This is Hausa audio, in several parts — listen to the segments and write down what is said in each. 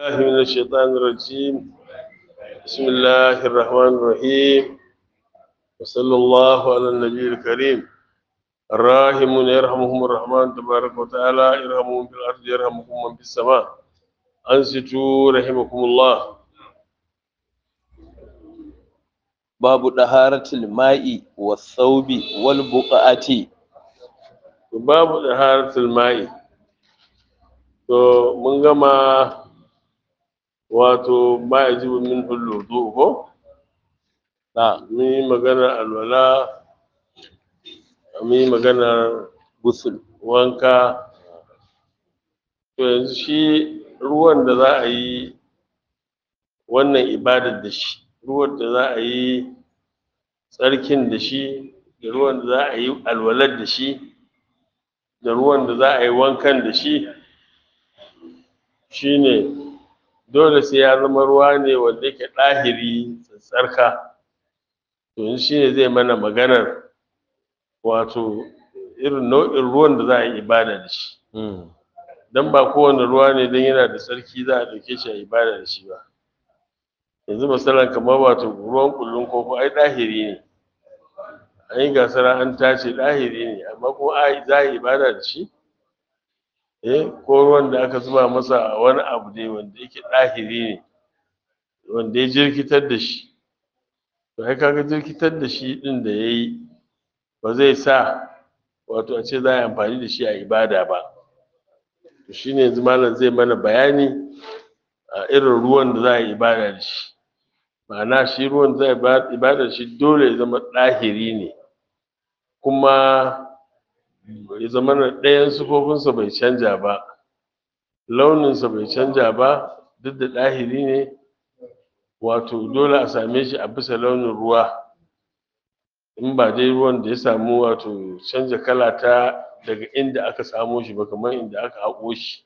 الله من الشيطان الرجيم بسم الله الرحمن الرحيم وصلى الله على النبي الكريم الراحمون يرحمهم الرحمن تبارك وتعالى يرحمهم في الأرض يرحمكم من في السماء أنصتوا رحمكم الله باب طهارة الماء والثوب والبقعة باب طهارة الماء to mun gama wato ma yajibu min hulludu ko na mun yi magana alwala mun yi magana gusul wanka to yanzu shi ruwan da za a yi wannan ibadar da shi ruwan da za a yi tsarkin da shi da ruwan da za a yi alwalar da shi da ruwan da za a yi wankan da shi shine dole sai ya zama ruwa ne wanda yake ɗahiri tsarka to yanzu shine zai mana maganar wato irin nau'in ruwan da za a yi ibada da shi dan ba kowane ruwa ne dan yana da tsarki za a ɗauke shi a ibada da shi ba yanzu misalan kamar wato ruwan kullun koko ai ɗahiri ne an yi gasar an tace ɗahiri ne amma kuma a za a yi ibada da shi eh ko ruwan da aka zuba masa wani abu ne wanda yake ɗahiri ne wanda ya jirkitar da shi to ai kaga jirkitar da shi ɗin da ya yi ba zai sa wato a ce za a yi amfani da shi a ibada ba to shine yanzu malam zai mana bayani a irin ruwan da za a yi ibada da shi ma'ana shi ruwan da za a yi ibada da shi dole ya zama ɗahiri ne kuma ya zama na ɗayan sufofinsa bai canja ba launinsa bai canja ba duk da ɗahiri ne wato dole a same shi a bisa launin ruwa in ba dai ruwan da ya samu wato canja kala ta daga inda aka samo shi ba kamar inda aka haƙo shi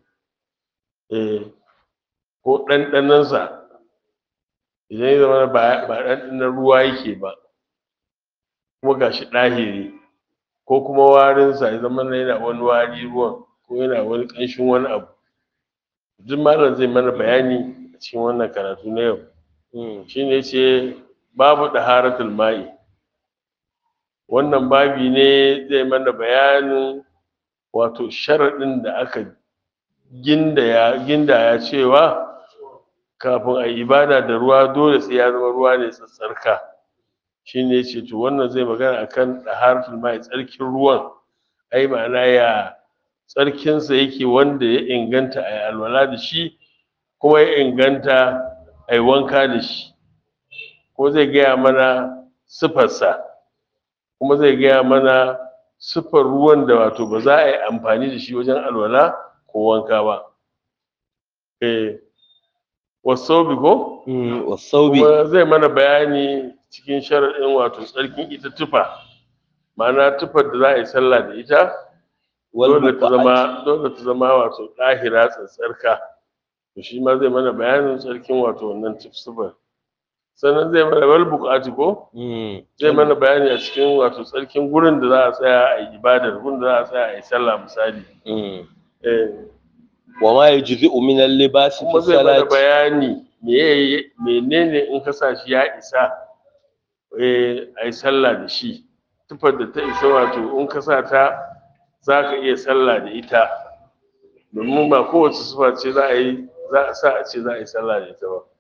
eh ko ɗanɗanonsa idan ya zama ba ɗanɗanon ruwa yake ba kuma ga shi ɗahiri ko kuma warinsa ya zama yana wani wari ruwan ko yana wani ƙanshin wani abu duk malam zai mana bayani a cikin wannan karatu na yau shine yace babu daharatul ma'i wannan babi ne zai mana bayanin wato sharaɗin da aka gindaya gindaya cewa kafin a ibada da ruwa dole sai ya zama ruwa ne tsatsarka shine yace to wannan zai magana akan daharatul ma'i tsarkin ruwan ai ma'ana ya tsarkinsa yake wanda ya inganta a alwala da shi kuma ya inganta a wanka da shi ko zai gaya mana siffarsa kuma zai gaya mana siffar ruwan da wato ba za a yi amfani da shi wajen alwala ko wanka ba eh wasaubi ko wasaubi kuma zai mana bayani cikin sharaɗin wato tsarkin ita tufa ma'ana tufar da za a yi sallah da ita dole ta zama dole ta zama wato ɗahira tsatsarka to shi ma zai mana bayanin tsarkin wato wannan tufsufar sannan zai mana wal buƙati ko zai mana bayani a cikin wato tsarkin gurin da za a tsaya a yi ibadar gurin da za a tsaya a yi sallah misali eh wa ma yajzi'u min al-libas fi kuma zai mana salati bayani meye menene in ka sa shi ya isa eh a yi sallah da shi tufar da ta isa wato in ka sa ta za ka iya sallah da ita domin ba kowace sufa ce za a yi za a sa a ce za a yi sallah da ita ba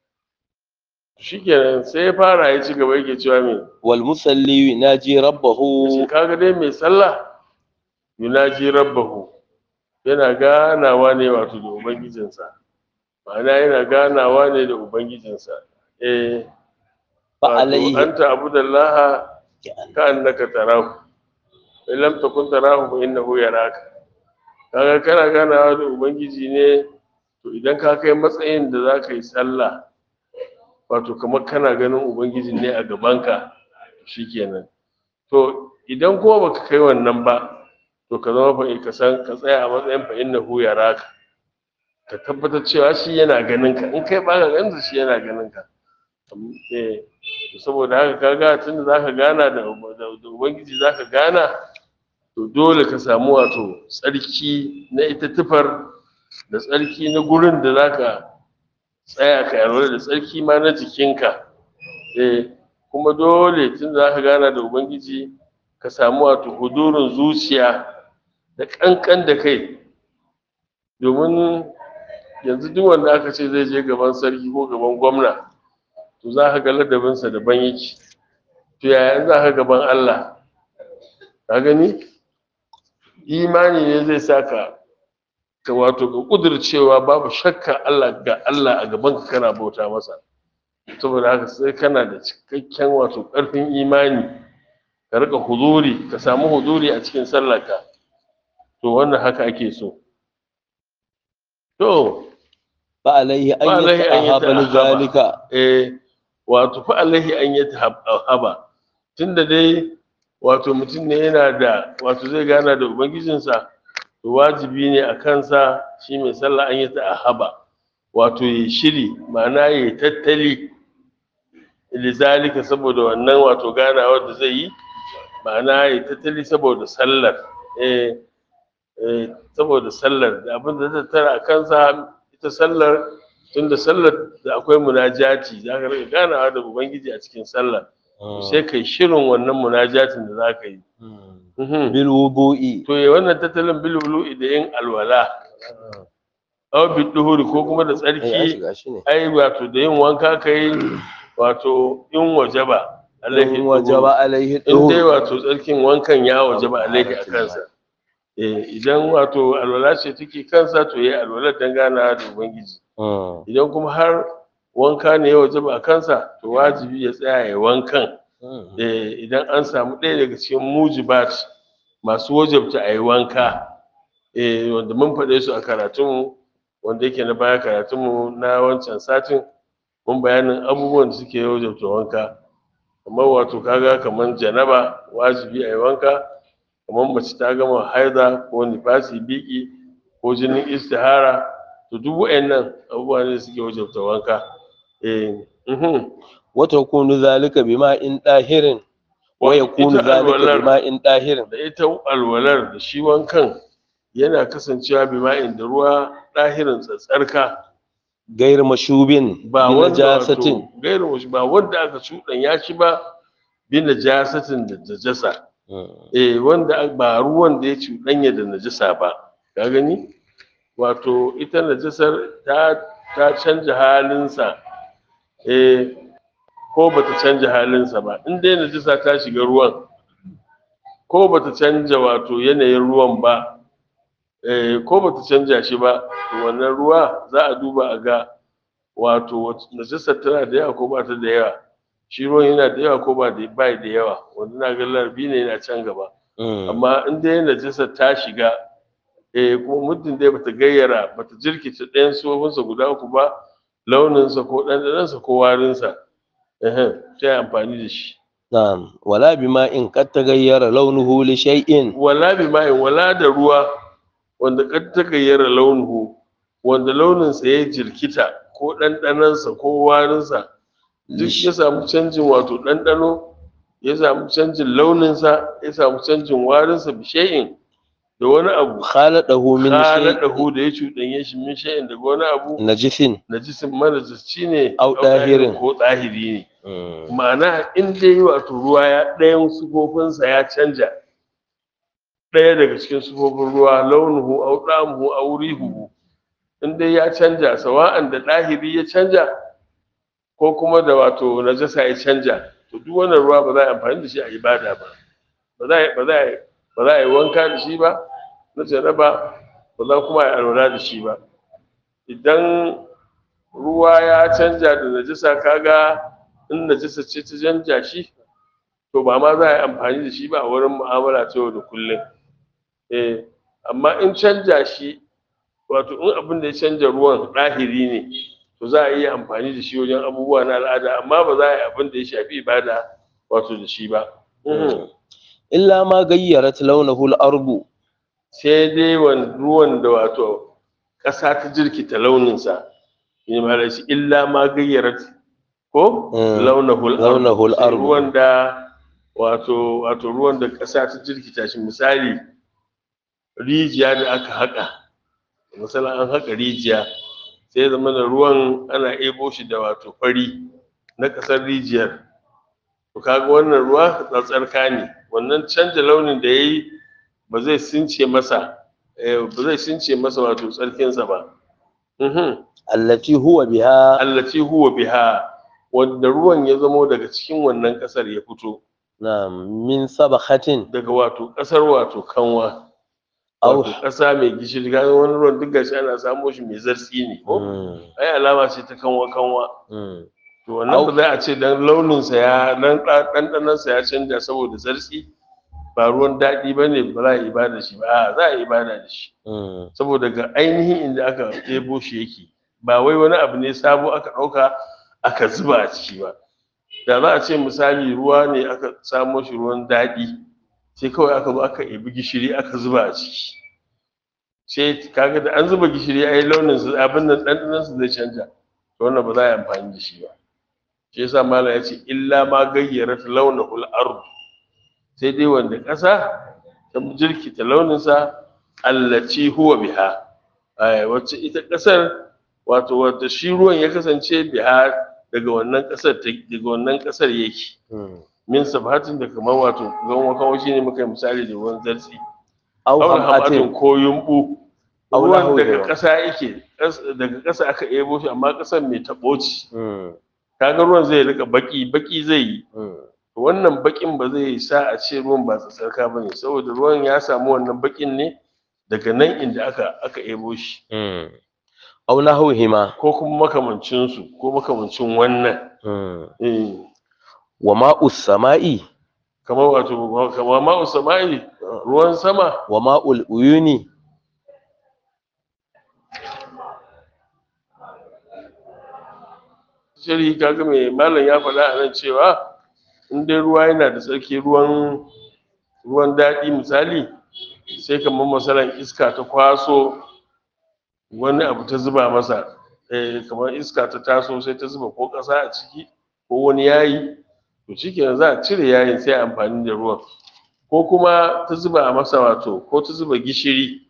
shikenan sai ya fara ya ci gaba yake cewa me wal musalli yunaji rabbahu shi kaga dai mai sallah yunaji rabbahu yana ganawa ne wato da ubangijinsa ma'ana yana ganawa ne da ubangijinsa eh fa wato alayhi anta abudallaha ka annaka tarahu in lam takun tarahu fa innahu yaraka kaga kana ganawa da ubangiji ne to idan ka kai matsayin da za ka yi sallah wato kamar kana ganin ubangiji ne a gabanka shikenan to idan kuma baka kai wannan ba to ka zama fa ka san ka tsaya a matsayin fa innahu yaraka ka tabbatar cewa shi yana ganin ka in kai baka ganin shi yana ganin ka eh saboda haka kaga tunda zaka gana da da ubangiji zaka gana to dole ka samu wato tsarki na ita tufar da tsarki na gurin da zaka tsaya ka yarda da tsarki ma na jikinka eh kuma dole tun da zaka gana da ubangiji ka samu wato hudurin zuciya da kankan da kai domin yanzu duk wanda aka ce zai je gaban sarki ko gaban gwamna to za ka ga ladabinsa daban yake to yaya za ka gaban Allah ka gani imani ne zai saka ka wato ka kudircewa babu shakka Allah ga Allah a gaban ka kana bauta masa saboda haka sai kana da cikakken wato ƙarfin imani ka rika huzuri ka samu huzuri a cikin sallarka to wannan haka ake so to fa alaihi Fa an alaihi an yata'ahaba li yata'ahaba. zalika eh wato fa alaihi an yi haba tunda dai wato mutum ne yana da wato zai gana da ubangijinsa to wajibi ne a kansa shi mai sallah an yi haba wato ya shiri ma'ana ya yi tattali lizalika saboda wannan wato ganawar da zai yi ma'ana ya yi tattali saboda sallar eh eh saboda sallar da abin da zai tara a kansa ita sallar tunda sallar da akwai munajati za ka rika ganawa da ubangiji a cikin sallar sai kai shirin wannan munajatin da za ka yi Mhm. bil wudu'i to ya wannan tattalin bilulu da yin alwala aw bi duhuri ko kuma da eh ya tsarki shiga shi ne ai wato da yin wanka kai wato in wajaba alaihi in wajaba alaihi in dai duhu wato tsarkin wankan ya wajaba alaihi a kansa eh idan wato alwala ce take kansa to yayi alwala dan ganawa da ubangiji idan kuma har wanka ne ya wajaba a kansa to wajibi ya tsaya ya wankan eh idan an samu ɗaya daga cikin mujibat masu wajabta a yi wanka eh wanda mun faɗe su a karatunmu wanda yake na baya karatunmu na wancan satin mun bayanin abubuwan da suke wajabta wanka kamar wato kaga kamar janaba wajibi a yi wanka kamar mace ta gama haida ko nifasi biki ko jinin istihara to duk wa'annan abubuwa ne da suke wajabta wanka eh mhm. wa takunu zalika bima in dahirin wa yakunu Ita zalika alwalar- bima in dahirin da ita alwalar da shi wankan yana kasancewa bima'in da ruwa ɗahirin tsatsarka gair mashubin ba bi wanda najasatin wato gairu wasu ba wanda aka cuɗanya shi ba bi najasatin da najasa eh wanda ak- ba ruwan da ya cuɗanya da najasa ba ka gani wato ita najasar ta ta canja halinsa eh ko bata canja halinsa ba in dai najasa ta shiga ruwan ko bata canja wato yanayin ruwan ba eh ko bata canja shi ba to wannan ruwa za a duba a ga wato wace- najasar tana da yawa ko ba ta da yawa shi ruwan yana da yawa ko ba da bai da yawa wanda na ga larbi ne yana can gaba amma in dai najasar ta shiga eh kuma muddin dai bata gayyara bata jirkita ɗayan sufofinsa guda uku ba launinsa ko ɗanɗanonsa ko warinsa ehem sai amfani da shi na'am wala bima in qad tagayyara launuhu li shay'in wala bi ma'in wala da ruwa wanda kad ta gayyara launuhu wanda launinsa ya jirkita ko ɗanɗanonsa ko warinsa duk ya samu canjin wato ɗanɗano ya samu canjin launinsa ya samu canjin warinsa bishe'in da wani abu khaladahu min shay'in khaladahu da ya cuɗanye shi min shay'in daga wani abu najisin najisin manajisci ne Au ɗahirin. ko ɗahiri ne ma'ana in dai wato ruwa ya ɗayan sufofinsa ya canja ɗaya daga cikin sufofin ruwa launuhu au ɗamuhu au rihuhu in dai ya canja sawa'an da ɗahiri ya canja ko kuma da wato najasa ya canja to duk wannan ruwa ba za a yi amfani da shi a ibada ba ba za a yi- ba za a yi- ba za a yi wanka da shi ba na jaraba ba za kuma a yi alwala da shi ba idan ruwa ya canja da najasa kaga in najasa ce ta canja shi to ba ma za a yi amfani da shi ba a wurin mu'amala ta yau da kullum eh amma in canja shi wato in abin da ya canja ruwan ɗahiri ne to za a iya amfani da shi wajen abubuwa na al'ada amma ba za a yi abin da ya shafi ibada wato da shi ba Mhm. illa ma gayyarat launuhu al-ardu sai dai wan- ruwan da wato ƙasa ta jirkita launinsa ne ma shi illa ma gayyarat ko Mm. launahul Launahul Sai ardu. ruwan da wato wato ruwan da ƙasa ta jirkita shi misali rijiya da aka haƙa misalin an haƙa rijiya sai zama da ruwan ana ebo shi da wato fari na ƙasar rijiyar to kaga wannan ruwa tsatsarka ne wannan canja launin da yayi ba zai since masa ba zai since masa wato tsarkinsa ba mhm allati huwa biha allati huwa biha wanda ruwan ya zamo daga cikin wannan ƙasar ya fito na'am min sabakhatin daga wato ƙasar wato kanwa Au. wato ƙasa mai gishiri ga wani ruwan duk gashi ana samo shi mai zartsi ne ko Mm, ai alama ce ta kanwa kanwa mm. to wannan Au. ba za a ce dan launin sa ya dan ɗanɗanon sa ya canja saboda zartsi ba ruwan daɗi ba ne ba za a yi ibada shi ba a za a yi ibada da shi Mm, saboda ga ainihin inda aka ɗebo shi yake ba wai wani abu ne sabo aka ɗauka aka zuba a ciki ba da za a ce misali ruwa ne aka samo shi ruwan daɗi sai kawai aka zo aka ebi gishiri aka zuba a ciki sai kaga da an zuba gishiri ai launin su abin nan ɗanɗanon su zai canja to wannan ba za a yi amfani da shi ba shi yasa malam ya ce illa ma gayyarat launahul ard sai dai wanda ƙasa ta jirkita launinsa allaci huwa biha ai wacce ita ƙasar wato wata shi ruwan ya kasance biha daga wannan ƙasar ta- daga wannan ƙasar yake mm. min sabatin da kamar wato ganwa kawo shine muka yi misali da ruwan zartsi aw aw hamatin hamatin ko yumbu Aw ruwan lahu daga da- ƙasa yake ƙas- daga ƙasa aka ebo shi amma ƙasar mai taɓo ce Mm, kaga ruwan zai rika baki baki zai yi mm. wannan bakin ba zai sa a ce ruwan ba tsatsarka ba ne saboda ruwan ya samu wannan bakin ne daga nan inda aka aka ebo shi Mm. aw nahwihima ko kuma makamancinsu ko makamancin wannan Mm. eh wa ma'us sama'i kamar wato kamar ma'u sama'i ruwan sama wa ma'ul uyuni shiri kaga mai malam ya faɗa a nan cewa in dai ruwa yana da tsarki ruwan ruwan daɗi misali sai kamar masalan iska ta kwaso wani abu ta zuba masa eh, kamar iska ta taso sai ta zuba ko ƙasa a ciki ko wani yayi to shikenan za a cire yayin sai a amfani da ruwan ko kuma ta zuba a masa wato ko ta zuba gishiri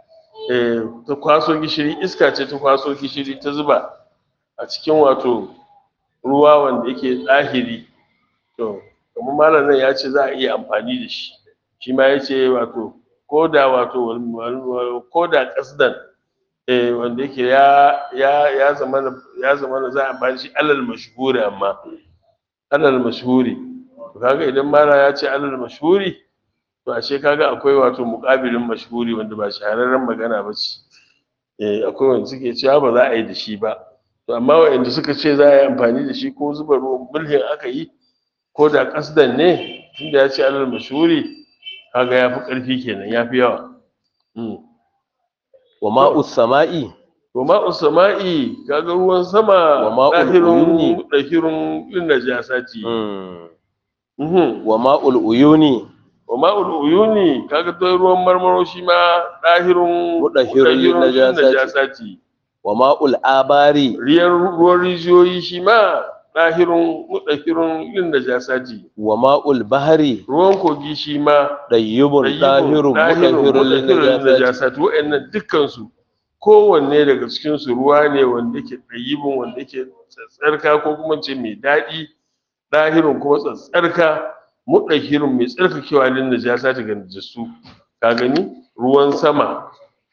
eh, ta kwaso gishiri iska ce ta kwaso gishiri ta zuba a cikin wato ruwa wanda yake ɗahiri to kamar malam nan ya ce za a iya amfani da shi shi ma ya ce wato ko da wato wal- wal- ko da ƙasdan eh, wanda yake ya ya ya zama ya zama za a amfani da shi alal mashhuri amma alal mashhuri to kaga idan mala ya ce alal mashhuri to ashe kaga akwai wato muƙabilin mashhuri wanda ba shahararren magana ba ce eh akwai wanda suke cewa ba za a yi da shi ba to amma waɗanda suka ce za a yi amfani da shi ko zuba ruwan mulhin aka yi ko da kasdan ne tunda ya ce alal mashhuri kaga ya fi ƙarfi kenan ya fi yawa Mm. wa ma'us sama'i wa ma'u sama'i kaga ruwan sama Wa ma'ul dahirun uyuni. dahirun lin najasati Mm. mhm wa ma'ul uyuni wa ma'ul uyuni kaga to ruwan marmaro shi ma dahirun Mudahhirun lin mudahhirun lin najasati. najasati wa ma'ul abari riyan ruwan rijiyoyi shi ma dahirun mudahhirun lin najasati wa ma'ul bahari ruwan kogi shi ma dayyibun dahirun mudahhirun lin najasati najasati wa'annan dukkan su kowanne daga cikin su ruwa ne wanda yake ɗayyibin wanda yake tsatsarka ko kuma ce mai daɗi ɗahirun kuma tsatsarka muɗahirun mai tsarkakewa lin najasa daga najasu ka gani ruwan sama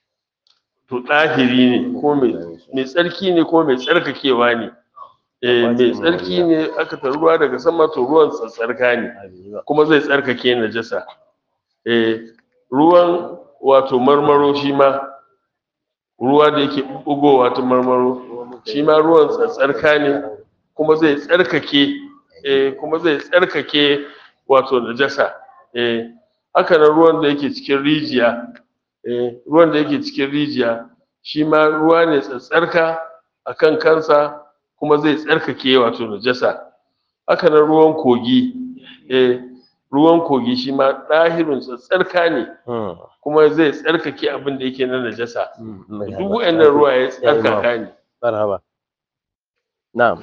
to ɗahiri ne ko mai mai tsarki ne ko mai tsarkakewa ne eh mai tsarki ne aka ta ruwa daga sama to ruwan tsatsarka ne kuma zai tsarkake najasa eh ruwan wato marmaro shi ma ruwa da yake bugowa ta marmaro shi ma ruwan tsatsarka ne kuma zai tsarkake eh kuma zai tsarkake wato najasa eh haka nan ruwan da yake cikin rijiya eh ruwan da yake cikin rijiya shi ma ruwa ne tsatsarka akan kansa kuma zai tsarkake wato najasa haka nan ruwan kogi eh ruwan kogi shi ma ɗahirin tsatsarka ne Mm. kuma zai tsarkake abin da yake na najasa Mm. duk waɗannan ruwa ya tsarkaka ne marhaba na'am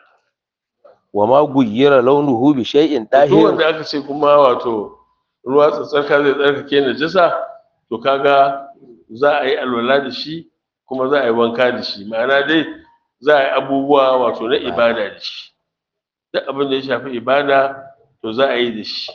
wa ma guyyira launuhu bi shay'in duk dahir wanda aka ce kuma wato ruwa tsatsarka zai tsarkake najasa to kaga za a yi alwala da shi kuma za a yi wanka da shi ma'ana dai za a yi abubuwa wato na ibada da shi duk abin da ya shafi ibada to za a yi da shi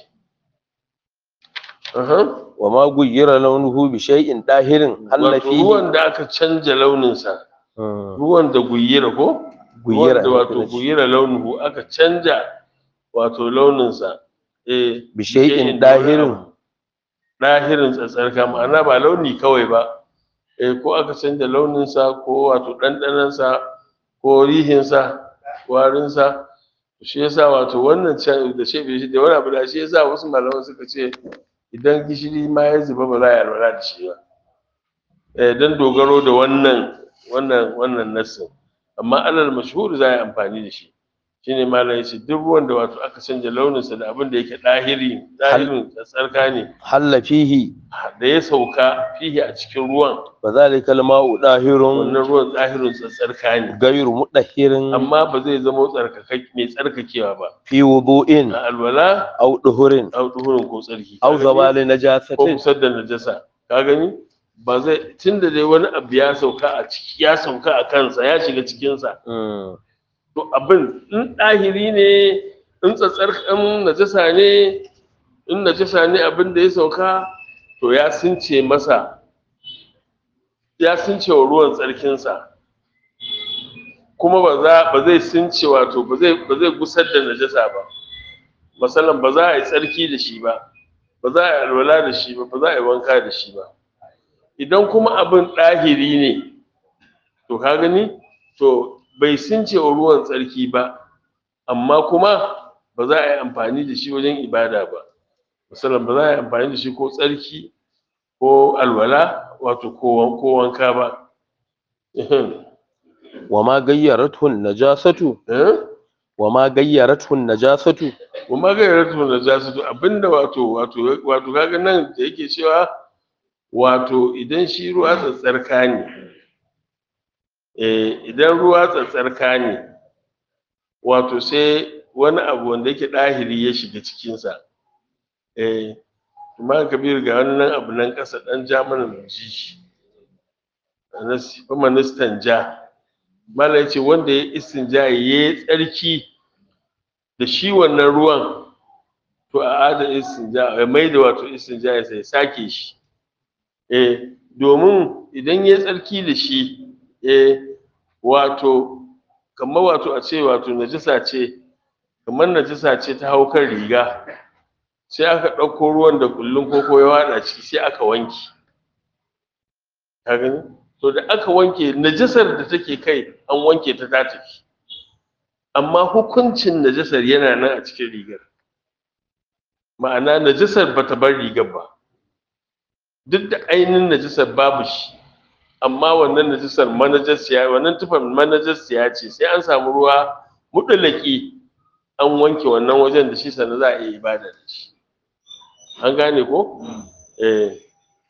Aha. wa ma guyyira launuhu bi shay'in dahirin halla wato fihi ruwan da aka canja launinsa Mm, ruwan da guyira ko guyyira ruwan da wato ake nufi. guyira launuhu aka canja wato launinsa eh bi shay'in dahirin dahirin tsatsarka ma'ana ba launi kawai ba eh ko aka canja launinsa ko wato ɗanɗanonsa ko rihinsa warinsa shi yasa wato wannan can da shi da wani abu da shi yasa wasu malaman suka ce idan gishiri ma ya zuba ba za a yi alwala da shi ba eh dan dogaro da wannan wannan wannan nassin amma alal mashhur za a yi amfani da shi shine malam yace duk ruwan da wato aka canja launinsa da abin da yake ɗahiri ɗahirin tsarka ne halla fihi da ya sauka fihi a cikin ruwan wa zalika al-ma'u dahirun wannan ruwan tsahirin tsarka ne gairu mudahirin amma ba zai zama tsarkaka mai tsarkakewa ba fi wudu'in a alwala aw duhurin a duhurin ko tsarki aw Ka gani? zawali ko najasatin kusar da najasa ka gani ba zai tunda dai wani abu ya sauka a ciki ya sauka a kansa ya shiga cikinsa Mm, to abin in ɗahiri ne in tsatsar in najasa ne in najasa ne abin da ya sauka to ya sunce masa ya sunce wa ruwan tsarkinsa kuma ba za ba zai sunce wato ba zai ba zai gusar da najasa ba masalan ba za a yi tsarki da shi ba ba za a yi alwala da shi ba ba za a yi wanka da shi ba idan kuma abin ɗahiri ne to ka gani to bai sunce wa ruwan tsarki ba amma kuma ba za a yi amfani da shi wajen ibada ba misalin ba za a yi amfani da shi ko tsarki ko alwala wato ko wan- ko wanka ba Ehem. wa ma gayyarathu najasatu Eh? wa ma gayyarathu najasatu kuma ga yaratu da za su abinda wato wato wato kaga nan da yake cewa wato idan shi ruwa tsatsarka ne eh idan ruwa tsatsarka ne wato sai wani abu wanda yake ɗahiri ya shiga cikinsa eh kuma kabir ga wannan abu nan ƙasa ɗan ja mana mu ji shi Anas- kuma nistan ja mala yace wanda ya istinja ya yi tsarki da shi wannan ruwan to a ada istinja ya mai da wato istinja ya sai sake shi eh domin idan ya tsarki da shi eh wato kamar wato a ce wato najisa ce kamar najisa ce ta hau kan riga sai aka ɗauko ruwan da kullun koko ya waɗa ciki sai aka wanke ka gani to da aka wanke najisar da take kai an wanke ta ta tafi amma hukuncin najisar yana nan a cikin rigar ma'ana najisar bata bar rigar ba duk da ainihin najisar babu shi amma wannan najisar manajasiya wannan tufan manajasiya ce sai an samu ruwa mudulaki an wanke wannan wajen da shi sannan za a iya ibada da shi an gane ko eh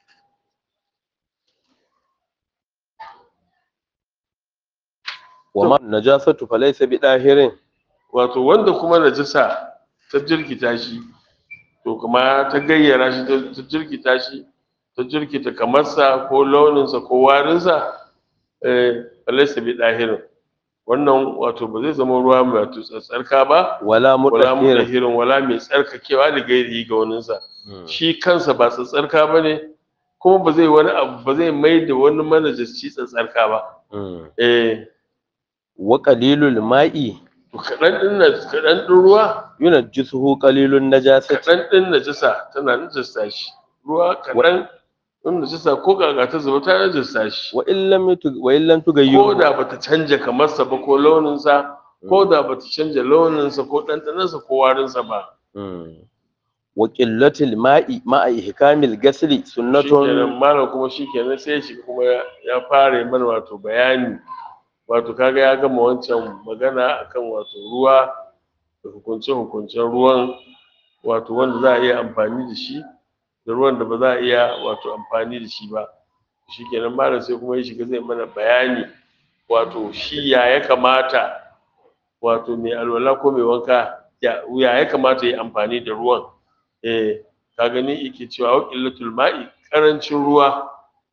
wa ma najasatu falaysa bi dahirin wato wanda kuma najisa ta jirkita shi to kuma ta gayyara shi ta- ta jirkita shi ta jirkita kamarsa ko launinsa ko warinsa eh falaisa bi dahirin wannan wato ba zai zama ruwa mai wato tsarka ba wala wala mudahirin mudahirin wala mai tsarkakewa da gairi ga waninsa shi kansa ba tsarka ba ne kuma ba zai wani abu ba zai mai da wani manajasci tsarka ba Mm. eh wa qalilul ma'i to kaɗan ɗin na kaɗan ɗin ruwa yunajjisuhu qalilun najasati kaɗan ɗin najasa tana najasta shi ruwa kaɗan ɗin najasa ko kaga ta zuba ta najasta shi wa in lam yutu wa in lam ko tughayyiru da bata canja kamarsa ba ko launinsa ko da bata canja launinsa ko ɗanɗanonsa ko warinsa ba Mm. wa qillatil ma'i ma'a ihkamil ghasli shikenan sunnatun malam kuma shikenan sai shi kuma ya- ya fara mana wato bayani wato kaga ya gama wancan magana akan wato ruwa da hukunce hukuncen ruwan wato wanda za a iya amfani da shi da ruwan da ba za a iya wato amfani da shi ba shikenan malam sai kuma ya shiga zai mana bayani wato shi ya ya kamata wato mai alwala ko mai wanka ya ya ya kamata ya amfani da ruwan eh ka gani yake cewa wa qillatul ma'i karancin ruwa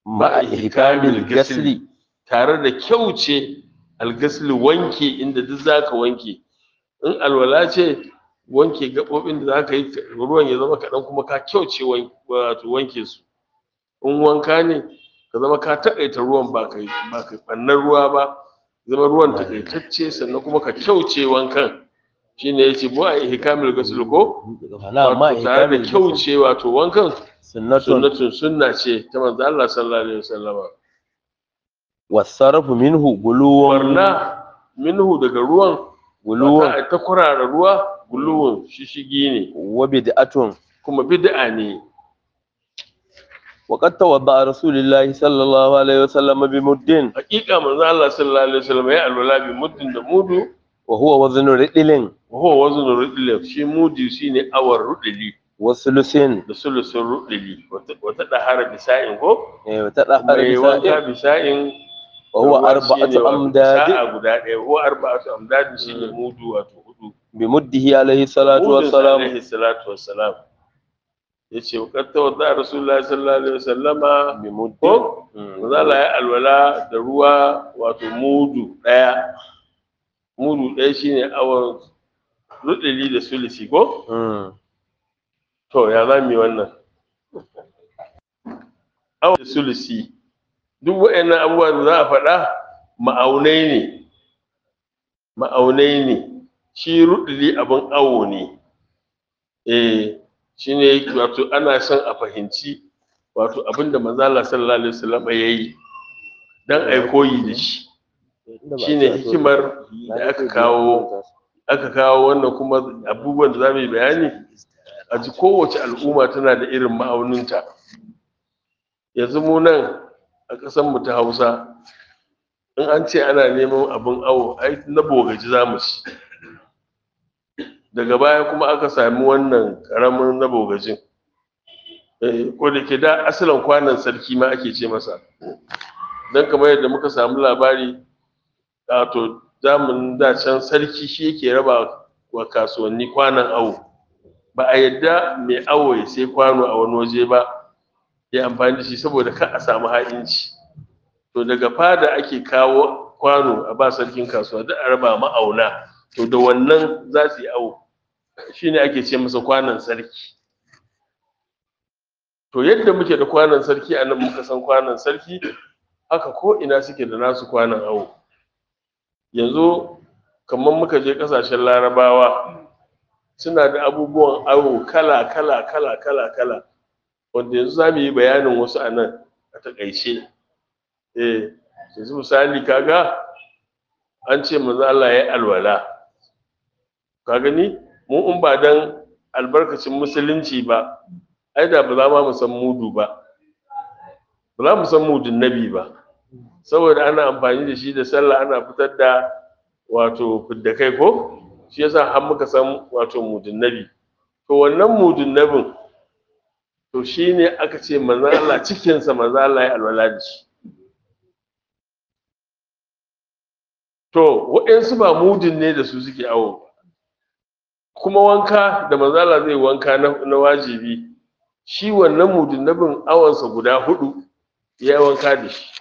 ma'a ihkamil gasli tare da kyauce algasli wanke inda duk zaka wanke in alwala ce wanke gaɓoɓin da zaka yi ruwan ya zama kaɗan kuma ka kyauce wan- wato wanke su in wanka ne ka zama ka taƙaita ruwan ba kai ba kai ɓannar ruwa ba zama ruwan taƙaitacce sannan kuma ka kyauce wankan shine yace bu a ihkamil gasli ko na ma wato tare da ihkamil gasli kyauce wato wankan sunnatun sunnatun sunna ce ta manzo Allah sallallahu alaihi wasallama wasarfu minhu guluwan barna minhu daga ruwan guluwan wata ta kurara ruwa guluwun shishigi ne wa bid'atun kuma bid'a ne wa qad tawadda rasulullahi sallallahu alaihi wasallam bi muddin hakika manzo Allah sallallahu alaihi wasallam ya alwala bi muddin da mudu wa huwa waznu ridlin wa huwa waznu rudli shi mudi shine awar rudli wa sulusin da sulusun rudli wata wata dahara bisa'in ko eh wa tadahhar mai wanka bisa'in bisa'in wa huwa ruwa shine arba'atu wato amdad sa'a guda ɗaya huwa arba'atu amdad shine mudu wato hudu bi muddihi alaihi salatu Mudin sa wassalam alaihi salatu wassalam yace wa qad tawadda rasulullahi sallallahu alaihi wasallama bi muddin ko Mm. manzo Allah ya alwala da ruwa wato mudu daya mudu daya shine awon rudili da sulisi ko Mm. to ya za mu yi wannan awon da sulisi duk waɗannan abubuwa da za a faɗa ma'aunai ne ma'aunai ne shi rudili abin awo ne eh shine wato ana son a fahimci wato abinda manzo Allah sallallahu alaihi wasallam ya yi dan ai koyi da shi shine hikimar da aka kawo aka kawo wannan kuma abubuwan da zamu yi bayani a ji kowace al'umma tana da irin ma'auninta yanzu mu nan a ƙasar mu ta Hausa in an ce ana neman abin awo ai na bogaji zamu ci daga baya kuma aka sami wannan ƙaramin na bogajin eh ko da ke da asalin kwanan sarki ma ake ce masa dan kamar yadda muka samu labari wato zamanin da can sarki shi yake raba wa kasuwanni kwanan awo ba a yadda mai awo ya sai kwano a wani waje ba ya amfani da shi saboda kar a samu ha'inci to daga fada ake kawo kwano a ba sarkin kasuwa duk a raba ma'auna to da wannan za su yi awo shine ake ce masa kwanan sarki to yadda muke da kwanan sarki a nan muka san kwanan sarki haka ko ina suke da nasu kwanan awo yanzu kamar muka je kasashen larabawa suna da abubuwan awo kala kala kala kala kala wanda yanzu za mu yi bayanin wasu a nan a takaice eh yanzu misali kaga an ce manzo Allah ya yi alwala ka gani mu in ba dan albarkacin musulunci ba ai da ba za ma mu san mudu ba ba za mu san mudun nabi ba saboda ana amfani da shi da sallah ana fitar da wato fidda kai ko shi yasa har muka san wato mudun nabi to wannan mudun nabin to shine aka ce manzo Allah cikin sa manzo Allah ya alwala da shi to waɗansu ba mudun ne da su suke awo ba kuma wanka da manzo Allah zai wanka na, na wajibi shi wannan mudun nabin awansa guda hudu ya wanka da shi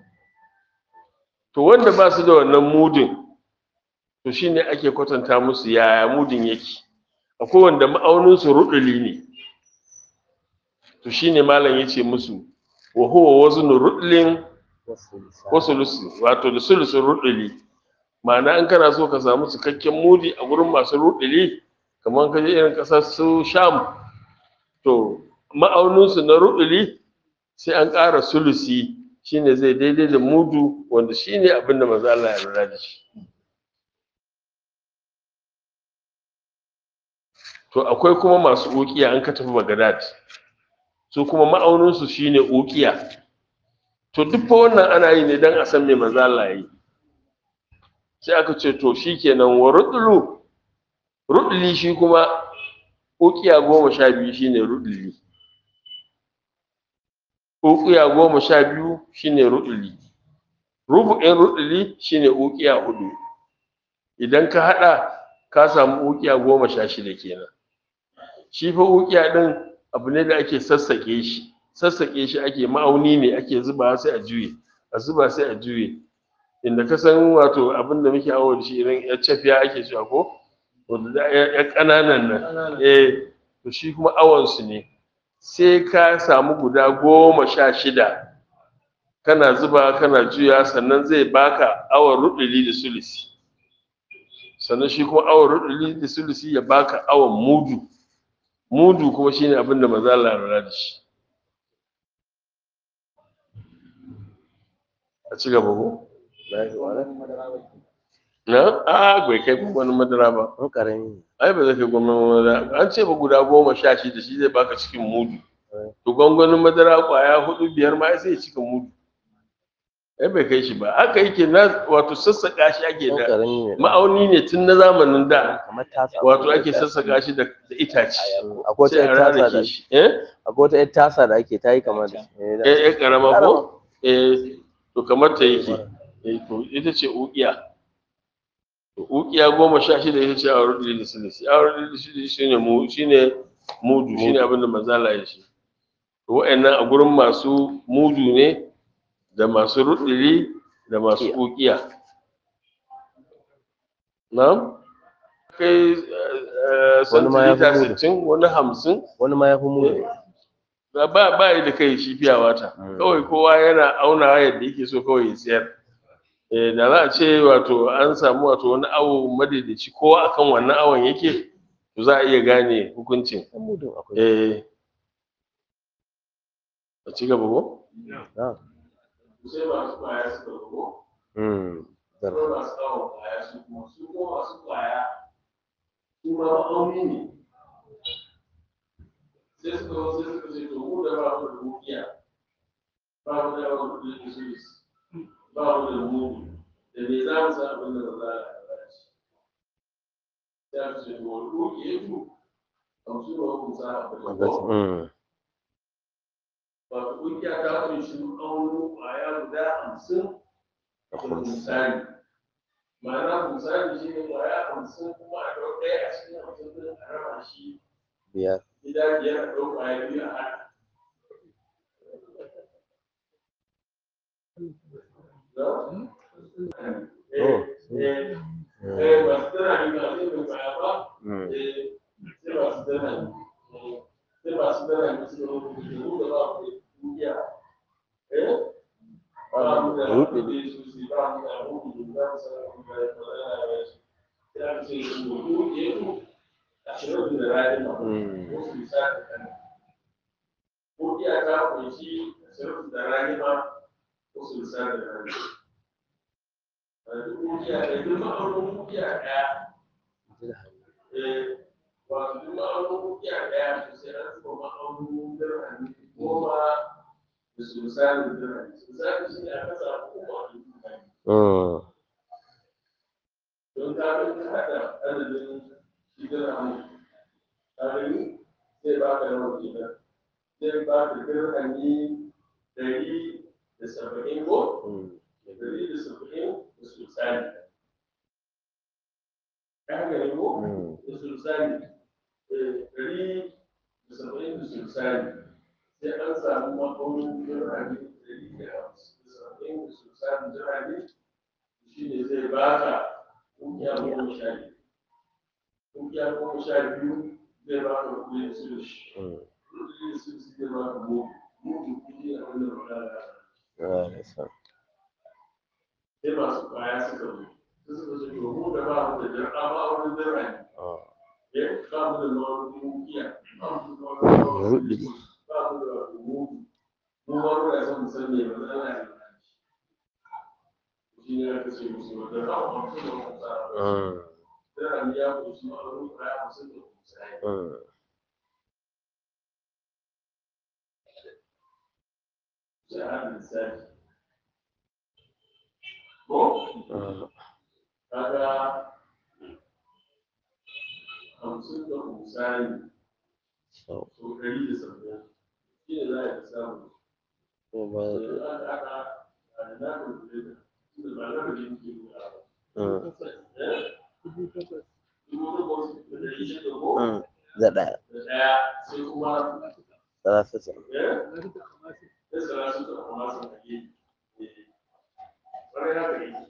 to wanda ba su da wannan mudin to shine ake kwatanta musu yaya mudin yake akwai wanda ma'auninsu ruduli ne to shine malam yace musu wa huwa waznu rudlin wa sulusi wato da sulusun ruduli ma'ana in kana so ka samu cikakken mudi a gurin masu ruduli kamar ka je irin kasar su sham to ma'auninsu na ruduli sai an ƙara sulusi shine zai daidai da mudu wanda shine abin da manzo Allah ya lura da shi to akwai kuma masu ukiya an ka tafi Baghdad su kuma ma'aunin su shine ukiya to duk fa wannan ana yi ne dan a san me manzo Allah ya yi sai aka ce to shikenan wa rudlu rudli shi kuma ukiya goma sha biyu shine rudli ukiya goma sha biyu shine rudli rubu'in rudli shine ukiya hudu idan ka hada ka samu ukiya goma sha shida kenan shi fa ukiya din abu ne da ake sassake shi sassaƙe shi ake ma'auni ne ake zuba sai a juye a zuba sai a juye inda ka san wato abin da muke awo da shi irin ya cafiya ake cewa ko wanda da ya ƙananan nan eh to shi kuma awon su ne sai ka samu guda goma sha shida kana zuba kana juya sannan zai baka awon ruduli da sulisi sannan shi kuma awon ruduli da sulisi ya baka awon mudu mudu kuma shine abin da maza Allah ya lura da shi a ci gaba ko na a bai kai gwamnatin madara ba An ƙarami. ai ba zai kai gwamnatin madara an ce ba guda goma sha shida shi zai baka cikin mudu to gwangwanin madara kwaya hudu biyar ma ai sai ya cika mudu ai bai kai shi ba haka yake na wato sassaƙa shi ake An da ƙarami ne. ma'auni ne tun na zamanin da Kamar tasa. wato ake sassaƙa shi da da itace Akwai wata sai a ƴar tasa da rarrake shi eh akwai wata ƴar tasa da ake ta yi kamar da. eh, da- eh eh, karama ko eh to kamar ta yake eh to ita ce ukiya to ukiya goma sha shida ita ce awar da silisi awar da silisi shine mu shine mudu shine abin da manzala ya shi to wa'annan a gurin masu mudu ne da masu rudiri da masu ukiya na'am kai Wani ma ya fi santilita mudu. sittin wani hamsin Wani ma ya fi mu. ba ba ba yi da kai shi fiya wata Mm. kawai kowa yana aunawa yadda yake so kawai ya siyar eh da za a ce wato an samu wato wani awo madaidaici kowa akan wannan awon yake to za a iya gane hukuncin Ɗan mudun akwai. eh a ci gaba ko Na. sai masu kwaya suka ko Mm. Zarfa. ko masu awon kwaya su kuma su ko masu kwaya su ma ma'auni ne sai suka zo sai suka ce to mu da ba mu da mukiya ba mu da awon kudin da su ba mu da mudu da me za mu san abin da ba za a ba shi sai aka ce to wani kuke tu hamsin da hukun sa abin da ko Mm. wato kungiya ta kunshi aunin kwaya guda hamsin Da da kuma. misali ma'ana misali shi ne kwaya hamsin kuma a ɗau ɗaya a cikin hamsin ɗin a raba shi Biyar. gida biyar a ɗau kwaya biyu a haɗa No? Eh, Oh. eh, Mm. eh, masu tana yi masu yin kwaya ba Mm. eh, sai masu tana yi eh, sai masu tana yi su da mu da ba mu da kungiya eh ba mu da Ruɗe. ruɗe su su ba mu da ruɗe da za mu san abin da ya fara da shi sai aka ce su ruɗe su ashirin da rani ma Mm. wasu lissafi kan kungiya ta kunshi ashirin da rani ma wasu lissafi da rani kungiya da duk ma'aunin kungiya ɗaya eh wato duk ma'aunin kungiya ɗaya to sai an zuba ma'aunin dirhami goma da su misalin dirhami misali shi ne aka samu kuma a duk dirhami Mm. don ka ga ka haɗa adadin shi dirhami ka gani zai ba ka yawan kenan zai ba ka dirhami ɗari da saba'in ko Mm. ɗari da saba'in da su misali ka gani ko Mm. da sulsani ɗari da saba'in da sulsani sai an samu ma'aunin jirage ɗari da hamsin da saba'in da sulsani jirage shi ne zai ba ka ƙungiya goma sha biyu ƙungiya goma sha biyu zai ba ka kuɗi da sulshi Mm. kuɗi da sulshi zai ba ka mutu mutu kuɗi a wannan magana Ah, that's fine. sai masu kwaya suka zo sai suka ce to mu da ba mu da jirga ma'aunin jirage Ah. ya ba mu da ma'aunin ƙungiya ba mu da ma'aunin Ruɗe. ba mu da mu mu ba mu da son mu san me ba za a yi shi ne aka ce musu wata rawa hamsin da kusa Mm. da ya kusa ma'aunin kwaya hamsin da kusa Mm. sai a haɗa lissafi ko Ah. kaga hamsin da kusa ne So, so ɗari da saba'in shi ne za a yi samu ko ba. sai aka haɗa a da na rubuce da tunda ba na rubuce ke nuna ba Mm. dubu takwas da ɗari shida ko Mm. Da ɗaya. da ɗaya sai kuma salasata ya tsara su da kuma sun ake ƙwarai haka yake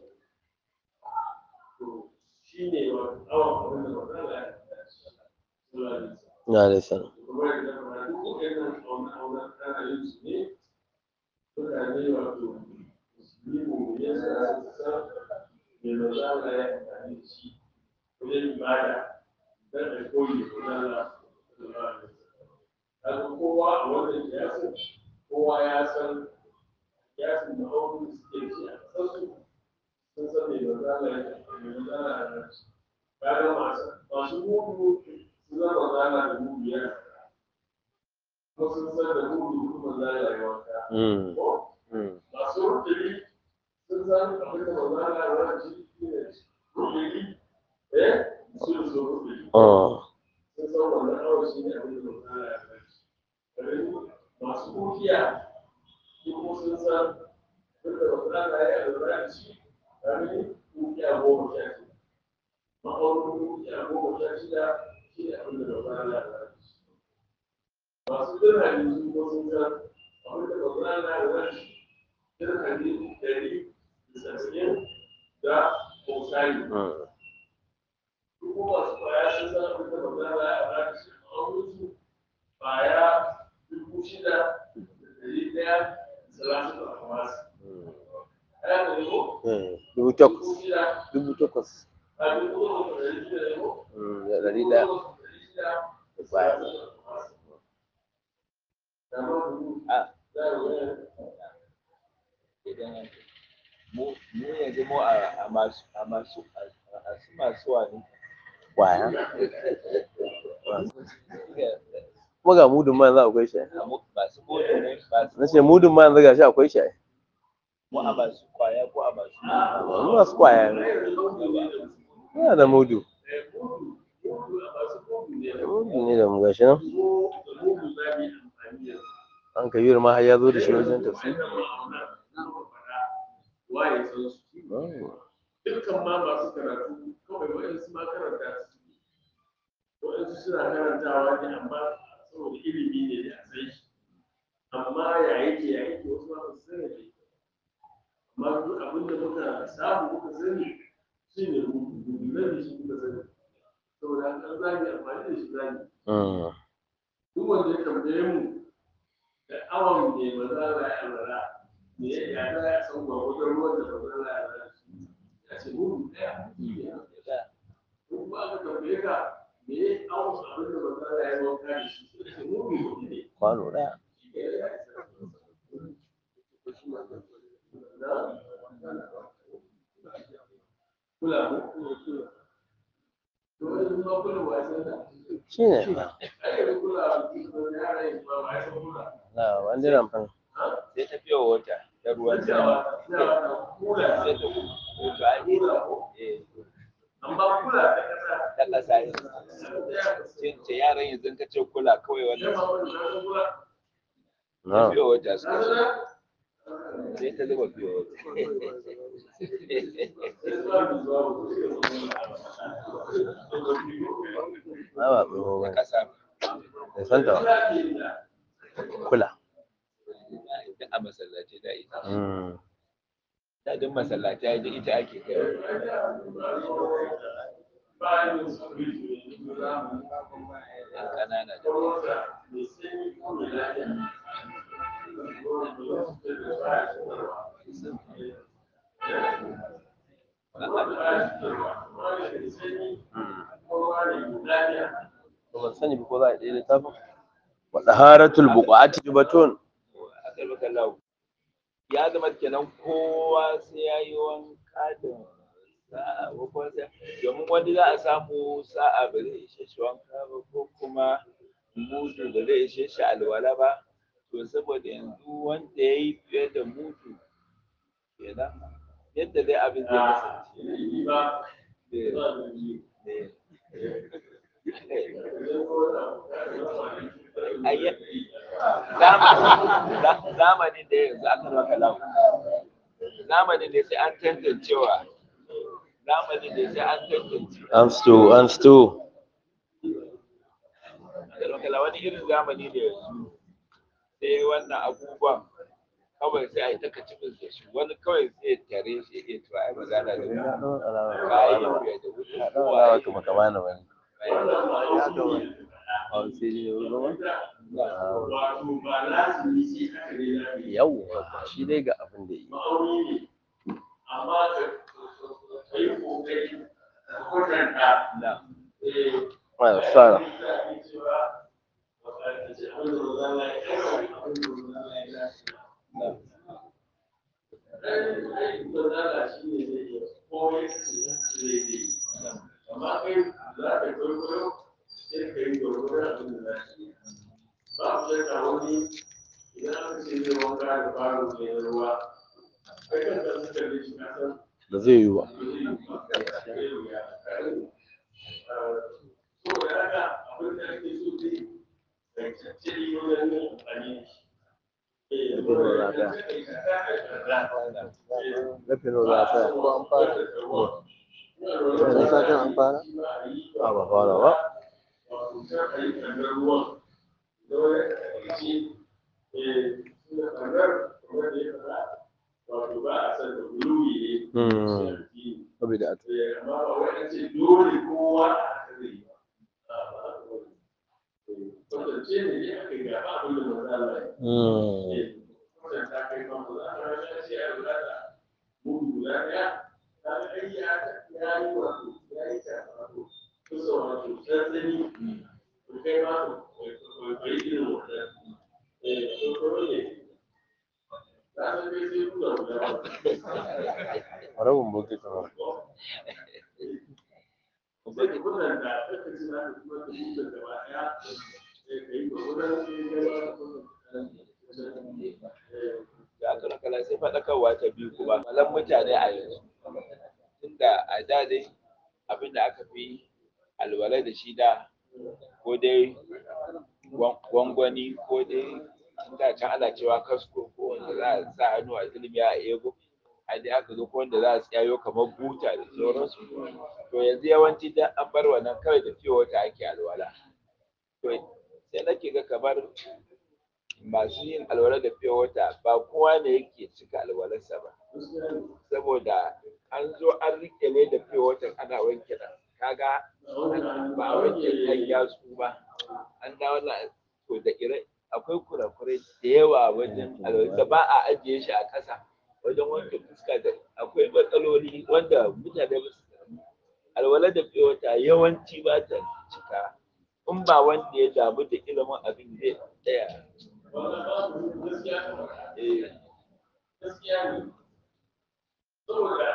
to shi ne wa awon abin da ba za a yi na da sana kuma yadda kuma duk waɗannan auna-auna ana yin su ne mutane wato musulmi mu ya sa su san me ba za a yi amfani da shi wajen ibada don a koyi da kudala kaga kowa a wannan kiyasin kowa ya san kiyasin da abubuwan da suke ci a ƙasarsu sun san me ba za a yi me ba za a yi kaga masu masu mudu sun zama zana da mudu yana kuma sun san da mudu kuma za a yi wanka Mm, ko mm, masu rukuni sun san abin da ba za a yi wani ciki ne rukuni eh su da su rukuni ah, sun san wannan awon shi ne abin da ba za a yi wani masu kukiya su kuma sun san abin da ba za a yi a lura da shi kami kukiya goma sha shida ma'aunin kukiya goma sha shida shi ne abin da ba za a yi a lura da shi masu dirhami su ko sun san abin da ba za a yi wani dirhami ɗari da sassanin da kosani mm. su kuma masu kwaya sun san abin da ba za a yi a wani shi a wurin su kwaya dubu shida da ɗari ɗaya da talatin da kuma su ɗaya da yau Mm, dubu takwas dubu shida dubu takwas a dubu uku da ɗari shida da yau Mm, da ɗari ɗaya Baya. idan mu mu yanzu mu a a masu a masu a su masu wani kwaya kuma ga mudun ma yanzu akwai shi a mu masu kodo ne masu na ce mudun ma yanzu gashi akwai shi mu a masu kwaya ko a masu mu masu kwaya ne yana da mudu mudu ne da mu gashi nan an kabir ma har ya zo da shi wajen tafsir waye san su Mm, dukkan ma masu karatu kawai waɗansu ma karanta su waɗansu suna karantawa ne amma saboda ilimi ne da a san shi amma ya yake ya yake wasu ma ba su sani ne amma duk abin da muka samu muka sani shi ne rubutu shi muka sani saboda an zagi amfani da shi zagi mm, duk wanda ya tambaye mu da awon ne ba za a yi alwala me ya ya za a san gwagwadon ruwan da ba za a yi alwala ya ce mu ɗaya ko kuma aka tambaye ka me ya awon abin da ba za a yi wanka da shi sai ce mu ne ne kwano ɗaya shi ke ya isa na kula mu to yanzu ma kula ba ya san da shi ne fa ai yanzu kula da yara yin ba ba ya san kula na wani ramfan sai ta fiye wata ta ruwan sama Yawa, yawa da kula sai ta to a yi eh amma kula da kasa ta kasa sai ce yaran yanzu ka ce kula kawai wannan na fiye wata suka ce sai ta zuba fiye wata na ba tsoho ba ne kasa bai san ta ba kula duk a masallaci da ita Mm, da duk masallaci da ita ake kai yan ƙanana da to ban sani ba ko za a ɗaya littafin wa daharatul buqati batun aka yi maka lau ya zama kenan kowa sai ya yi wanka da sa'a ko kuma sai domin wani za a samu sa'a ba zai ishe shi wanka ba ko kuma mudu ba zai ishe shi alwala ba to saboda yanzu wanda ya yi fiye da mudu kenan yadda dai abin zai kasance Eh, eh. Ayya- zamanin za- zamanin da yanzu aka maka lau zamanin da sai an tantancewa zamanin da sai an tantance an sto an sto aka maka lau wani irin zamani da yanzu sai wannan abubuwan kawai sai a yi ta kacibin da su wani kawai sai ya tare shi ya to ai magana da kayan ya da wuce Ɗaurawa kuma kama na wani. A sai dai yau zama? wato ba lazimi sai haka ne za ka yi Yawwa, shi dai ga abin da yi. ma'auni ne amma ka ka yi kokari ka kwatanta na eh Ai, sana. Da zai yi ba. Rufe nawa za a tsaya ko an fara? Yanzu satin an fara? A ba fara ba. wato ba a san da guluwi ne Hmm. Saboda a Eh, amma ba wai an ce dole kowa a haka zai yi ba. A, ba haka ba ne. Eh, kwatance ne dai aka yi ga ba abin da manzo Allah ya yi. Hmm. Eh, kwatanta kai kan manzo Allah ya ce a lura da mudu guda ɗaya. Ta ga ai ya ya yi wato ya yi ta wato kusa wato tsantsani. To kai ma to kai irin wannan. Eh, to kuma ne. Ta san kai sai kula guda ba. Rabin bokitin ma. sai ka kwatanta kaka ci za ka kuma ka huta gaba ɗaya sai ka yi gwagwaran sai ka ba ka kwatanta da aka rakala sai faɗakarwa ta biyu kuma malan mutane a yanzu tunda a da dai abin da aka fi alwala da shi da ko dai gwan- gwangwani ko dai da can ana cewa kasko ko wanda za a sa hannu a ilimi a ego a dai aka zo ko wanda za a tsayo kamar buta da sauransu to yanzu yawanci da an bar wannan kawai da fiye wata ake alwala to sai nake ga kamar masu yin alwala da fiye wata ba kowa ne yake cika alwalarsa ba saboda an zo an rike ne da fiye watan ana wanke nan kaga ba a wanke kan yatsu ba an dawo na to da ire akwai kurakurai da yawa wajen alwala da ba a ajiye shi a ƙasa wajen wanke fuska da akwai matsaloli wanda mutane ba su alwala da fiye wata yawanci ba ta cika in ba wanda ya damu da ilimin abin zai tsaya eh gaskiya ne saboda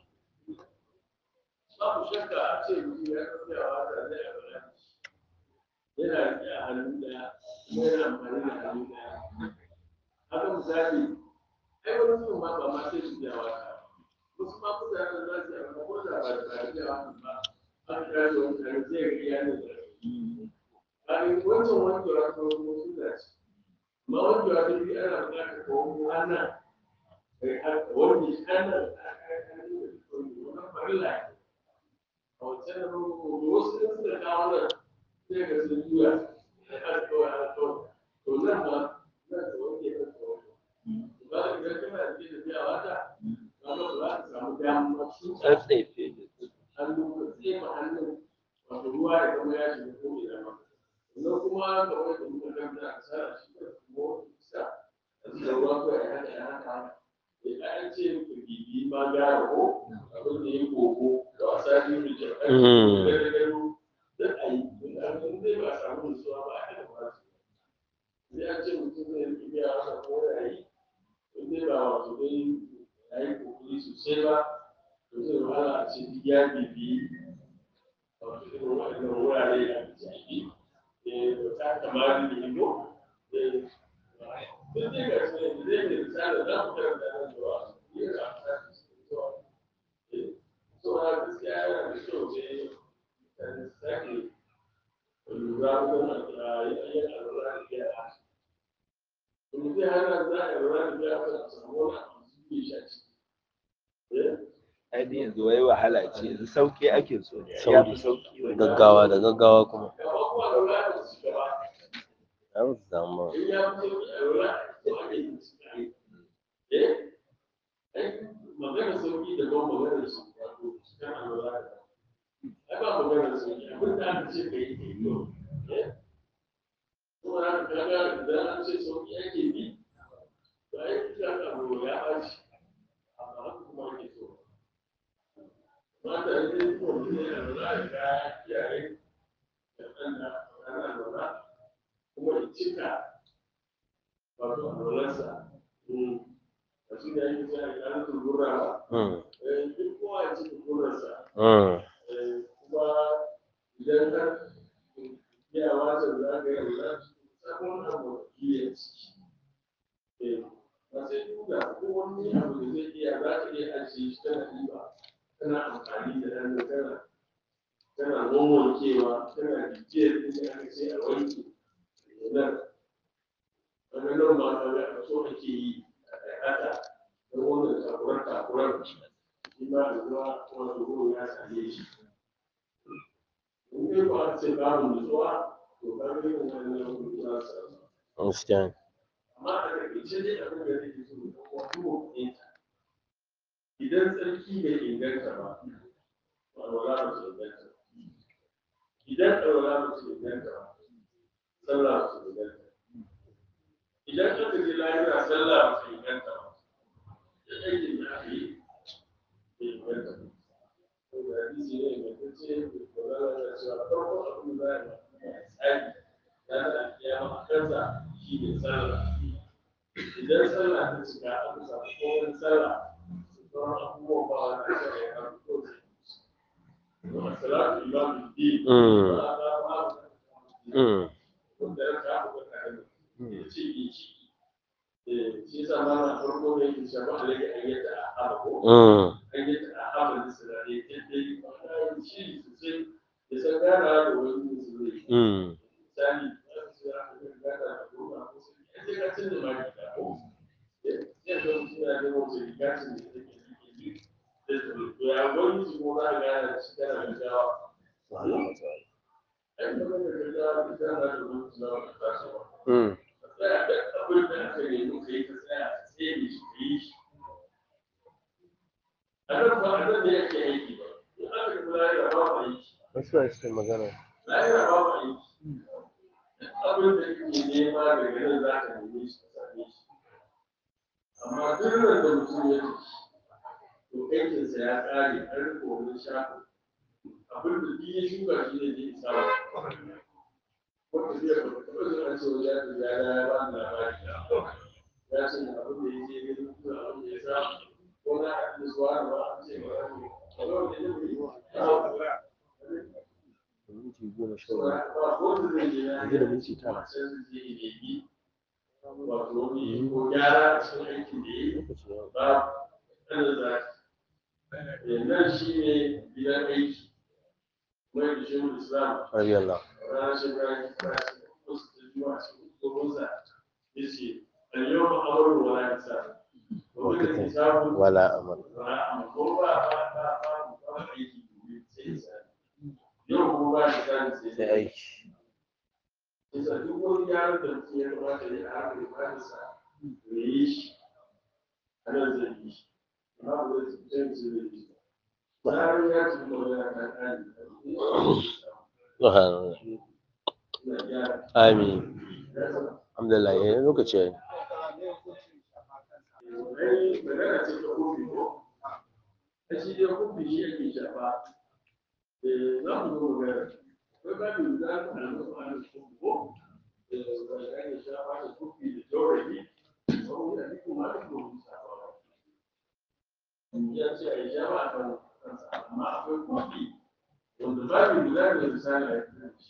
babu shakka a ce mutum ya kafiyawa da zai abana yana riƙe a hannu ɗaya kuma yana amfani da hannu ɗaya haka misali ai wani mutum ma ba ma sai su biya wata wasu ma mutanen za su yi amma ko da ba da ba da biya wata ba an kira da wani tare zai ga iya ne da Kafin wancan wankewa ta wasu wasu da ce, ma wankewa ta biyu ana buƙatar ka wanko hannun wani hannun wannan farilla ne. A wancan da farko wasu da suka kawo nan sai ga sun juya da har kawai har kawai. To nan ma nan ka wanke nan ka wanke. Ba da idan kana da ke tafiya wata, ba ba za ka samu damar sun tsatsaife da hannu ka tsefa hannun wato ruwa ya zama ya shiga ko ina ba sannan kuma da wani da muka ganta a tsara shi da kuma wani isa a cikin ruwa ko ya haka ya haka ya an ce ku bibi ma gara ko abin da ya koko da wasa biyu da jakar Mm. da gado da a yi in an san zai ba a samu nutsuwa ba a kan ba su sai an ce mutum zai yi biya wasa ko ya yi in zai ba wato dai ya yi kokari sosai ba to zai wahala a ce duk ya bibi wato irin waɗannan wurare da ake ciki eh da ta kamar da ido eh duk dai ga su ne zai ne misali za mu karanta nan zuwa yin amfani da su zuwa eh so na gaskiya yana da kyau ne kan sake lura wajen a yin alwala da yara to zai hana za a yi alwala da yara a samu wani abu su ke shi a ciki eh ainihin yanzu wai wahala ce yanzu sauki ake so ne ya Sauri. fi sauki wani Gaggawa da gaggawa kuma. ai ba su samu ba in ya fi sauki a lura to ake yin su kai eh ai magana sauki da ban magana su wato su kan a lura da ai ba magana sauki abin da aka ce kai kai to eh kuma haka kaga idan an ce sauki ake bi to ai ka ka lura ya ɓaci amma haka kuma ake so mata da ne ko ne a lura da kaya kiyaye da ɗan da ana lura kuma in cika wato alwalarsa a shi da yake sai a ƙara turura ba Mm, duk kowa ya cika turarsa mm, kuma idan ka iya wata za ka yi alwala sabon abu iya ciki ba sai duka ko wani abu da zai iya za ka iya ajiye shi tana ɗiba tana amfani da ɗan tana tana wawankewa tana bibiyar inda aka ce a wanke nan wani nan ma ka ga so ake yi a haka don wannan takurar takurar shi ma da zuwa wato ruwa ya same shi in dai ba a ce babu nutsuwa to ka ga yin wannan ruwa za su samu gaskiya ne. amma a takaice dai abin da nake so da wato mutunta idan tsarki bai inganta ba to alwala ba su inganta ba idan alwala ba su inganta ba sallah ba su inganta ba idan aka je lahira sallah ba su inganta ba da aikin da aka yi bai inganta ba to da hadisi ne ingantacce da kwararra da cewa farko abin da za a yi tsari ranar alkiyama a kansa shi ne sallah idan sallah ta cika aka samu kowane sallah sauran abubuwan ba wani ake da ya karu ko da salatu imamu din Mm, ba a ba ba mm, wanda ya kafa da kare ya ce ki ci shi yasa ma na farko ne yake shafa alaƙa ayyata a haba ko mm, ayyata a haba da sirare yadda yi ma'ana shi sosai ya san gana da wani musulmi mm, misali za su ce aka yi gana da goma ko sai ya ce ka canza ma gida ko sai ga mutum ya ga wata riga ce da take rike yi sai to ya wani su ko za ka gana shi kana gaggawa ai kamar da gaggawa da gana da wani su zama ka taso ba mm, tsaya da abin da aka nemi ka yi ka tsaya ka tsere shi ka yi shi a nan ba a nan ne yake aiki ba in aka yi lahira ba ba aiki wasu a cikin magana lahira ba ba aiki abin da kake nema daga nan za ka neme shi ka same shi amma duk nan da mutum ya ci to aikinsa ya ƙare an rufe wani shafin abin da duk ya shuka shi ne zai samu wanda zai ba taɓa jin an ce wani ya tafi ya ya ba ni labari ya ce abin da ya je ne kuma abin da ya samu ko na haɗu da suwa da ba a ce ba a ce a yau da ya yi minti goma sha ba biyu ba wanda zai je ya yanzu da minti tara sai zai je ya nemi wato wani ko gyara a cikin aikin da ya yi lokaci ya ba ɗan da nan shi ne gidan aiki mai da shi islam rabi Allah ranar shekara ta tashi wasu da zuwa cikin tsoronsa ya ce al-yau ma amuru wa la isa wani da hisabu wala amal ba a ko ba ba ba ba ba aiki gobe sai isa yau kuma ba shi kan sai sai aiki isa duk wani yaron da mutum ya kamata ya haɗa da kansa ya yi shi a nan zai yi shi amma ba zai tsaye zai yi shi ba har ya ci magana ta ƙari subhanallah ina gyara amin alhamdulillah yayin lokaci ya yi ai magana ce ta kofi ko a shi dai kofi shi ake shafa eh za mu zo magana ko ba mu za ku na musu an kofi ko eh wanda ake shafa da kofi da jaurabi ko da duk ma da kofi shafa ya ce a yi shafa a kan kansa amma akwai kofi wanda ba mu za mu misali a kan shi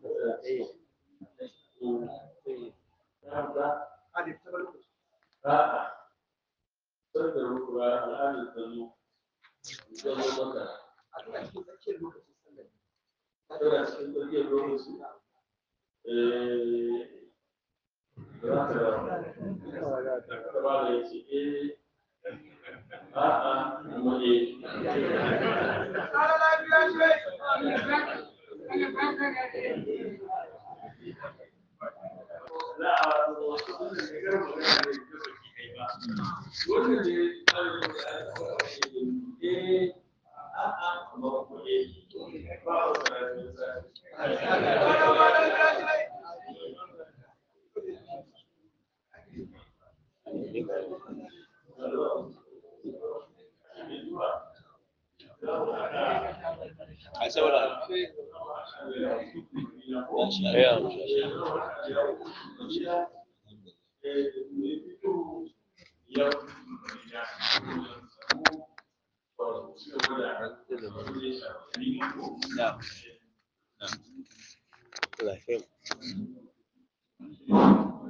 A'a, sanda rukura al'adar ta zo, zama maka, tana cikin tsakiyar lokaci, eh, za ka da ba da ya ce, eh, a'a, kuma eh. a saurara ya na lafiya